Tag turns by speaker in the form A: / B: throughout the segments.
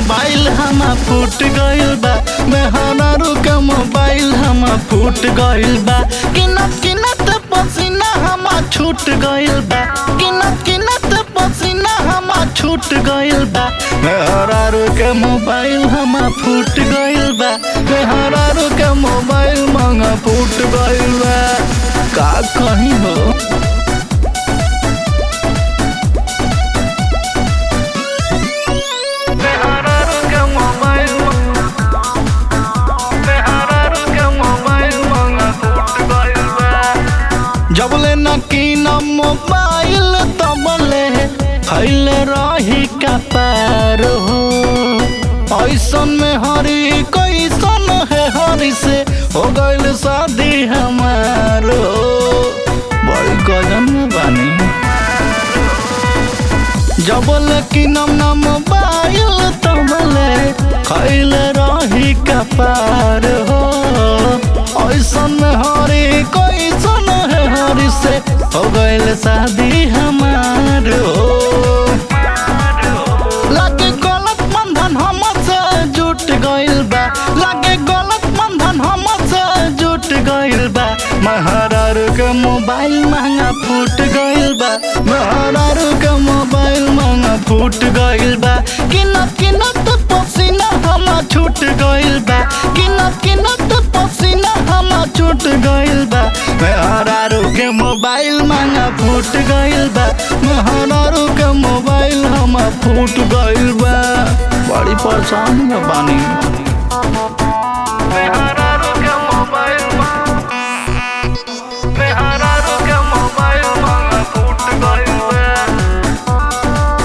A: mobile हम फूट गइल बा मेहरारू के मोबाइल हम फूट गइल बा किनत किनत पसीना हम छूट गइल बा किनत किनत पसीना हम छूट गइल बा मेहरारू के मोबाइल हम फूट गइल बा मेहरारू के मोबाइल मंगा फूट गइल बा का कहीं हो मेहरारू के मोबाइल मेहरारू के मोबाइल मंगा फूट गइल बा जबले न कीनम मोबाइल तबले खैले रही का पार हो ऐसन में हरी कैसन है हरी से हो गइल शादी हमार हो बड़ी गजन में बानी जबल कीनम न मोबाइल तबले खैले रही का पार हो ऐसन में हरी कैसन है हरी से हो गइल शादी हमार हो लागे गलत बंधन हमसे जुट गइल बा लागे गलत बंधन हमसे जुट गइल बा महारारू के मोबाइल महंगा फूट गइल बा महारारू के मोबाइल महंगा फूट गइल बा किनत किनत पसीना हम छूट गइल बा किनत किनत पसीना हम छूट गइल बा महारारू के मोबाइल महंगा फूट गइल बा महारारू के मोबाइल हम फूट गइल बा बड़ी परेशानी में बानी मेहरारू के मोबाइल मेहरारू के मोबाइल महंगा फूट गइल बा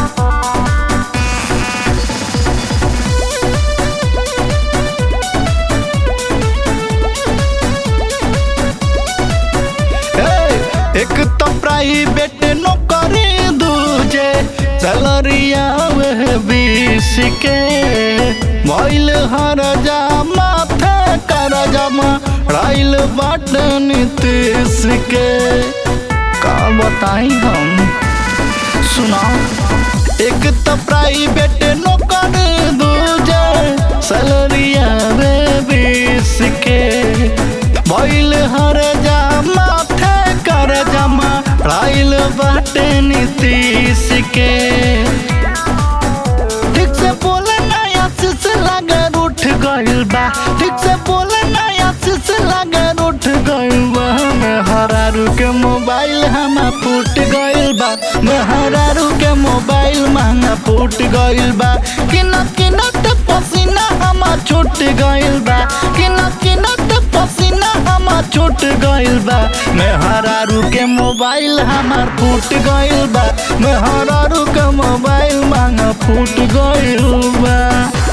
A: ए, एक तो प्राइवेट नौकरी दूजे सैलरिया वह बीस के मोइल हर जा माथे कर जमा राइल बाट नीतीश के का बताई हम सुनाओ एक तो प्राइवेट नौकर दूजे सैलरिया रे बीस के भइल हर जा माथे कर जमा राइल बाटे नीतीश के ठीक से बोले नया शीश लगर उठ गइल बा ठीक से बोले नया शीश लगर उठ गइल बा मेहरारू के मोबाइल हम फूट गइल बा मेहरारू के मोबाइल महंगा फूट गइल बा किनत किनत पसीना हम छूट गइल बा किनत किनत पसीना हम छूट गइल बा मेहरारू के मोबाइल हमार फूट गइल बा मेहरारू के मोबाइल महंगा फूट गइल बा